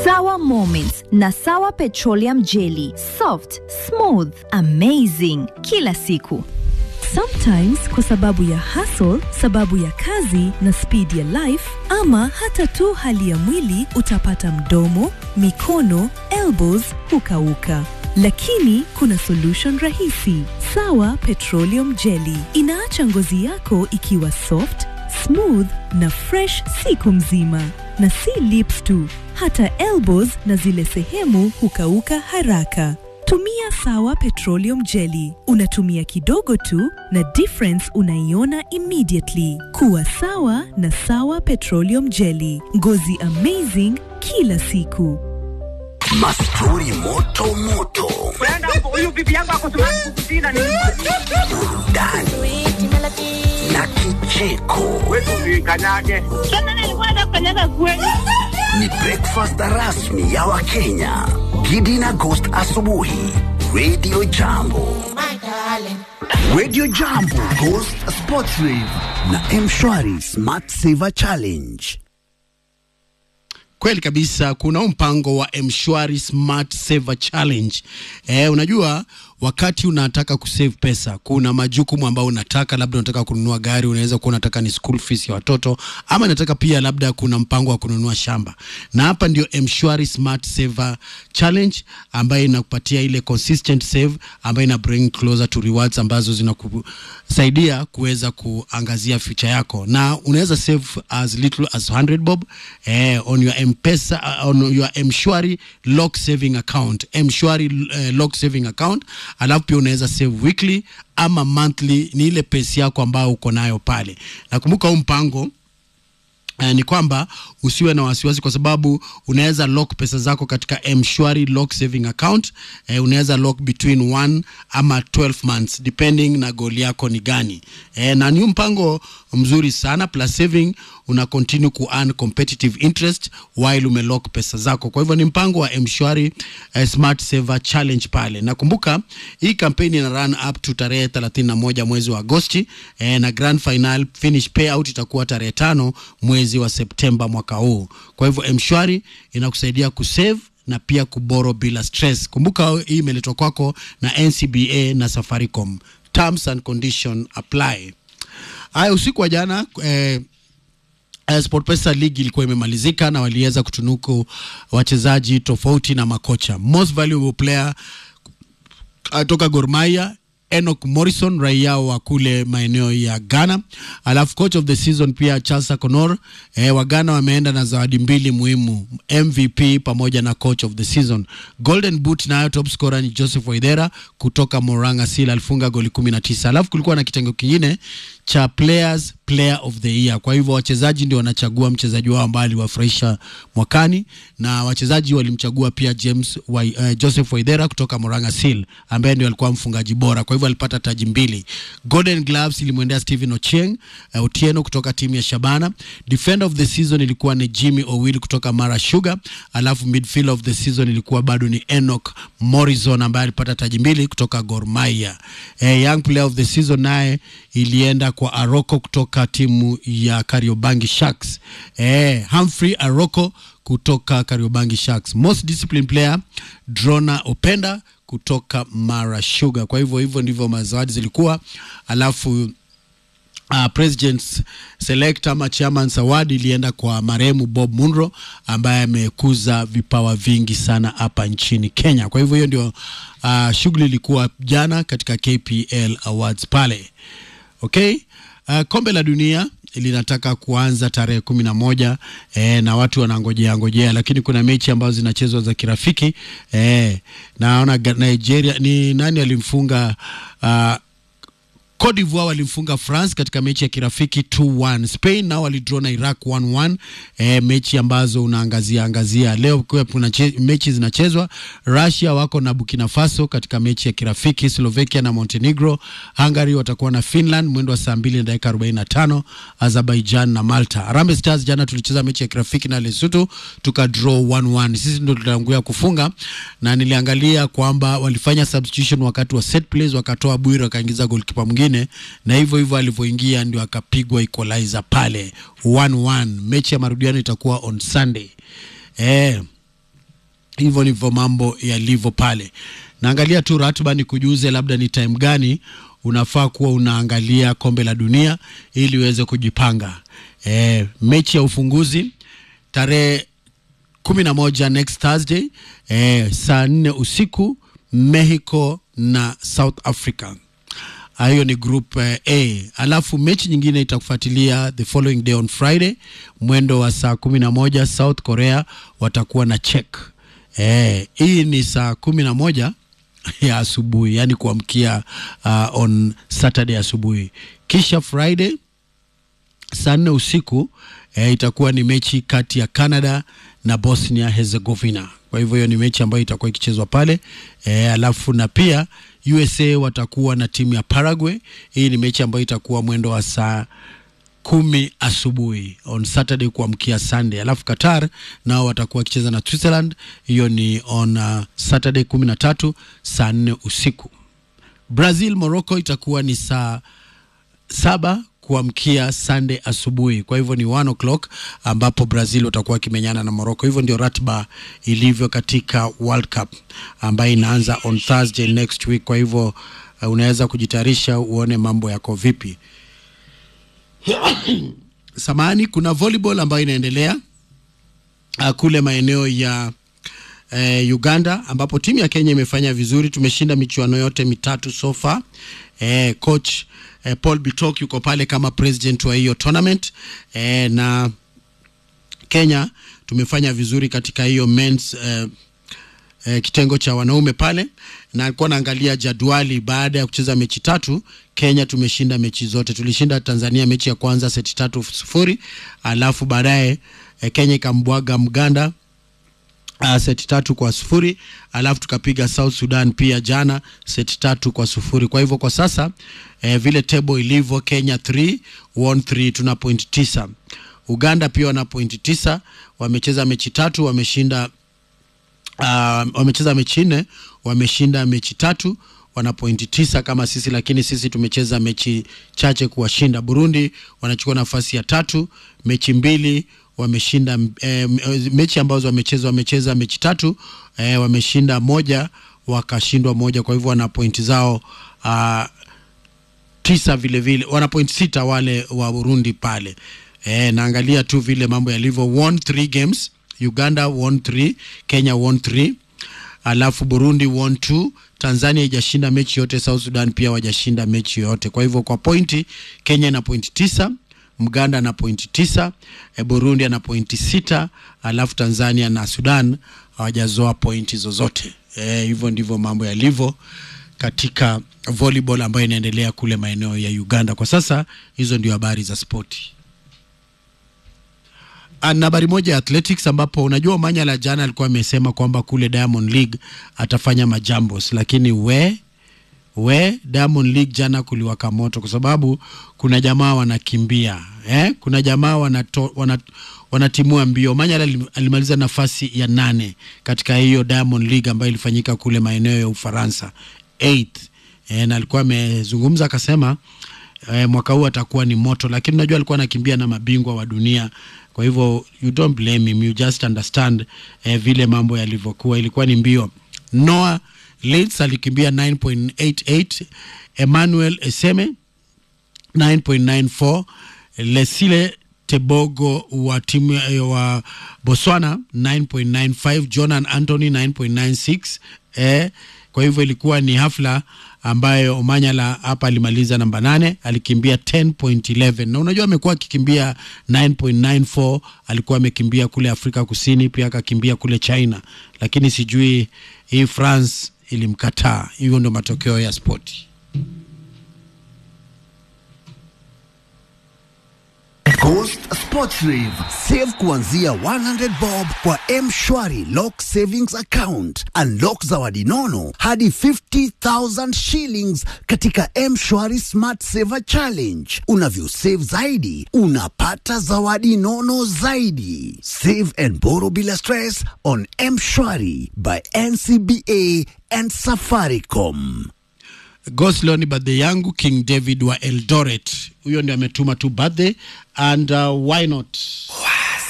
Sawa Moments na Sawa Petroleum Jelly. Soft, smooth, amazing kila siku. Sometimes kwa sababu ya hustle, sababu ya kazi na speed ya life ama hata tu hali ya mwili utapata mdomo, mikono, elbows hukauka. Lakini kuna solution rahisi. Sawa Petroleum Jelly inaacha ngozi yako ikiwa soft, smooth na fresh siku mzima. Na si lips tu, hata elbows na zile sehemu hukauka haraka. Tumia Sawa Petroleum Jelly. Unatumia kidogo tu na difference unaiona immediately. Kuwa sawa na Sawa Petroleum Jelly. Ngozi amazing kila siku. Mastori moto moto, huyu bibi yangu ako sumakukutina ni burudani na kicheko. wetu kanyage Ni breakfast rasmi ya Wakenya. Gidi na Ghost asubuhi. Radio Jambo. Radio Jambo, Ghost Sports Rave na Mshwari Smart Saver Challenge. Kweli kabisa, kuna huu mpango wa Mshwari Smart Saver Challenge. Eh, unajua wakati unataka kusave pesa, kuna majukumu ambayo unataka, labda unataka kununua gari, unaweza kuwa unataka ni school fees ya watoto, ama unataka pia labda kuna mpango wa kununua shamba, na hapa ndio Mshwari Smart Saver Challenge ambayo inakupatia ile consistent save ambayo ina bring closer to rewards ambazo zinakusaidia kuweza kuangazia future yako, na unaweza save as little as 100 bob eh, on your mpesa uh, on your mshwari lock saving account mshwari uh, lock saving account alafu pia unaweza save weekly ama monthly ni ile pesi yako ambayo uko nayo pale nakumbuka huu mpango Uh, ni kwamba usiwe na wasiwasi kwa sababu unaweza lock pesa zako katika mshwari lock saving account uh, unaweza lock between one ama 12 months depending na goal yako ni gani uh, na ni mpango mzuri sana plus saving una continue ku earn competitive interest while umelock pesa zako kwa hivyo ni mpango wa mshwari uh, smart saver challenge pale nakumbuka hii kampeni ina run up to tarehe 31 mwezi wa agosti eh, na grand final finish payout itakuwa tarehe tano mwezi wa septemba mwaka huu kwa hivyo mshwari inakusaidia kusave na pia kuboro bila stress kumbuka hii imeletwa kwako na ncba na safaricom terms and condition apply haya usiku wa jana eh, Uh, SportPesa League ilikuwa imemalizika na waliweza kutunuku wachezaji tofauti na makocha. Most valuable player uh, toka Gor Mahia Enoch Morrison raia wa kule maeneo ya Ghana. Alafu coach of the season pia Charles Akonor eh, wa Ghana wameenda na zawadi mbili muhimu, MVP pamoja na coach of the season. Golden Boot nayo top scorer ni Joseph Waidera kutoka Moranga Seal alifunga goli 19. Alafu kulikuwa na kitengo kingine cha players player of the year. Kwa hivyo wachezaji ndio wanachagua mchezaji wao ambaye aliwafurahisha mwakani, na wachezaji walimchagua pia James wa, uh, Joseph Waidera kutoka Moranga Seal ambaye ndio alikuwa mfungaji bora, kwa hivyo alipata taji mbili. Golden Gloves ilimwendea Steven Ochieng uh, Otieno kutoka timu ya Shabana. Defender of the season ilikuwa ni Jimmy Owil kutoka Mara Sugar, alafu midfielder of the season ilikuwa bado ni Enoch Morrison ambaye alipata taji mbili kutoka Gor Mahia. Eh, young player of the season naye ilienda kwa Aroko kutoka timu ya Kariobangi Sharks. Eh, Humphrey Aroko kutoka Kariobangi Sharks. Most disciplined player Drona Openda kutoka Mara Sugar. Kwa hivyo hivyo ndivyo mazawadi zilikuwa, alafu Uh, presidents select ama chairman award ilienda kwa marehemu Bob Munro ambaye amekuza vipawa vingi sana hapa nchini Kenya. Kwa hivyo hiyo ndio uh, shughuli ilikuwa jana katika KPL Awards pale. Okay? Uh, kombe la dunia linataka kuanza tarehe kumi na moja eh, na watu wanangojea ngojea, lakini kuna mechi ambazo zinachezwa za kirafiki eh, naona Nigeria ni nani alimfunga uh, Cote d'Ivoire walimfunga France katika mechi ya kirafiki 2-1. Spain nao walidraw na Iraq 1-1. E, mechi ambazo unaangazia angazia leo kwa kuna mechi zinachezwa. Russia wako na Burkina Faso katika mechi ya kirafiki. Slovakia na Montenegro. Hungary watakuwa na Finland mwendo wa saa 2 na dakika 45. Azerbaijan na Malta. Harambee Stars jana tulicheza mechi ya kirafiki na Lesotho tuka draw 1-1. Sisi ndio tuliangulia kufunga na niliangalia kwamba walifanya substitution wakati wa set plays, wakatoa Bwire wakaingiza goalkeeper mwingine na hivyo hivyo alivyoingia ndio akapigwa equalizer pale 1-1. Mechi ya marudiano itakuwa on Sunday. Eh, hivyo ndivyo mambo yalivyo pale. Naangalia tu ratiba ni kujuze labda ni time gani unafaa kuwa unaangalia kombe la dunia ili uweze kujipanga. E, mechi ya ufunguzi tarehe kumi na moja next Thursday e, saa nne usiku Mexico na South Africa. Ah, hiyo ni group eh, A. Alafu mechi nyingine itakufuatilia the following day on Friday mwendo wa saa kumi na moja South Korea watakuwa na Czech. Eh, hii ni saa kumi na moja ya asubuhi, yani kuamkia uh, on Saturday asubuhi, kisha Friday saa nne usiku eh, itakuwa ni mechi kati ya Canada na Bosnia Herzegovina. Kwa hivyo hiyo ni mechi ambayo itakuwa ikichezwa pale eh, alafu na pia USA watakuwa na timu ya Paraguay. Hii ni mechi ambayo itakuwa mwendo wa saa kumi asubuhi on Saturday kuamkia Sunday. Alafu Qatar nao watakuwa wakicheza na Switzerland, hiyo ni on uh, Saturday kumi na tatu saa nne usiku. Brazil Morocco itakuwa ni saa saba kuamkia Sunday asubuhi. Kwa hivyo ni one o'clock ambapo Brazil watakuwa wakimenyana na Morocco. Hivyo ndio ratiba ilivyo katika World Cup ambayo inaanza on Thursday next week. Kwa hivyo uh, unaweza kujitayarisha uone mambo yako vipi. Samani, kuna volleyball ambayo inaendelea uh, kule maeneo ya eh, Uganda ambapo timu ya Kenya imefanya vizuri. Tumeshinda michuano yote mitatu so far. Eh, coach eh, Paul Bitok yuko pale kama president wa hiyo tournament eh, na Kenya tumefanya vizuri katika hiyo men's eh, eh, kitengo cha wanaume pale, na alikuwa naangalia jadwali. Baada ya kucheza mechi tatu, Kenya tumeshinda mechi zote. Tulishinda Tanzania mechi ya kwanza seti tatu sufuri, alafu baadaye eh, Kenya ikambwaga Mganda uh, seti tatu kwa sufuri alafu tukapiga South Sudan pia jana seti tatu kwa sufuri. Kwa hivyo kwa sasa eh, vile table ilivyo, Kenya 3 won 3 tuna point tisa. Uganda pia wana point tisa, wamecheza mechi tatu wameshinda uh, wamecheza mechi nne wameshinda mechi tatu wana pointi tisa kama sisi, lakini sisi tumecheza mechi chache kuwashinda. Burundi wanachukua nafasi ya tatu, mechi mbili wameshinda eh, mechi ambazo wamecheza wamecheza mechi tatu eh, wameshinda moja wakashindwa moja, kwa hivyo wana pointi zao uh, tisa vile vile, wana pointi sita wale wa Burundi pale. Eh, naangalia tu vile mambo yalivyo, won three games, Uganda won three, Kenya won three, alafu Burundi won two, Tanzania haijashinda mechi yote, South Sudan pia wajashinda mechi yote. Kwa hivyo kwa pointi, Kenya na pointi tisa, Mganda na pointi tisa, e, Burundi ana pointi sita, alafu Tanzania na Sudan hawajazoa pointi zozote. E, hivyo ndivyo mambo yalivyo katika volleyball ambayo inaendelea kule maeneo ya Uganda kwa sasa. Hizo ndio habari za spoti. Na habari moja ya athletics ambapo unajua Omanyala jana alikuwa amesema kwamba kule Diamond League atafanya majambos, lakini we we Diamond League jana kuliwaka moto kwa sababu kuna jamaa wanakimbia eh? kuna jamaa wanato, wana, wanatimua mbio. Omanyala alimaliza nafasi ya nane katika hiyo Diamond League ambayo ilifanyika kule maeneo ya Ufaransa 8 eh, na alikuwa amezungumza akasema eh, mwaka huu atakuwa ni moto, lakini unajua alikuwa anakimbia na mabingwa wa dunia kwa hivyo you don't blame him, you just understand eh, vile mambo yalivyokuwa. Ilikuwa ni mbio. Noah Leeds alikimbia 9.88, Emmanuel Eseme 9.94, Lesile Tebogo wa timu wa Botswana 9.95, Jonan Anthony 9.96. Eh, kwa hivyo ilikuwa ni hafla ambayo Omanyala hapa alimaliza namba nane, alikimbia 10.11 na unajua amekuwa akikimbia 9.94. Alikuwa amekimbia kule Afrika Kusini, pia akakimbia kule China, lakini sijui hii France ilimkataa. Hivyo ndio matokeo ya spoti. Coast Sports Rave. Save kuanzia 100 bob kwa M-Shwari Lock Savings Account. Unlock zawadi nono hadi 50,000 shillings katika M-Shwari Smart Saver Challenge. Unavyo save zaidi, unapata zawadi nono zaidi. Save and borrow bila stress on M-Shwari by NCBA and Safaricom. Goslo ni birthday yangu King David wa Eldoret, huyo ndio ametuma tu birthday and uh, why not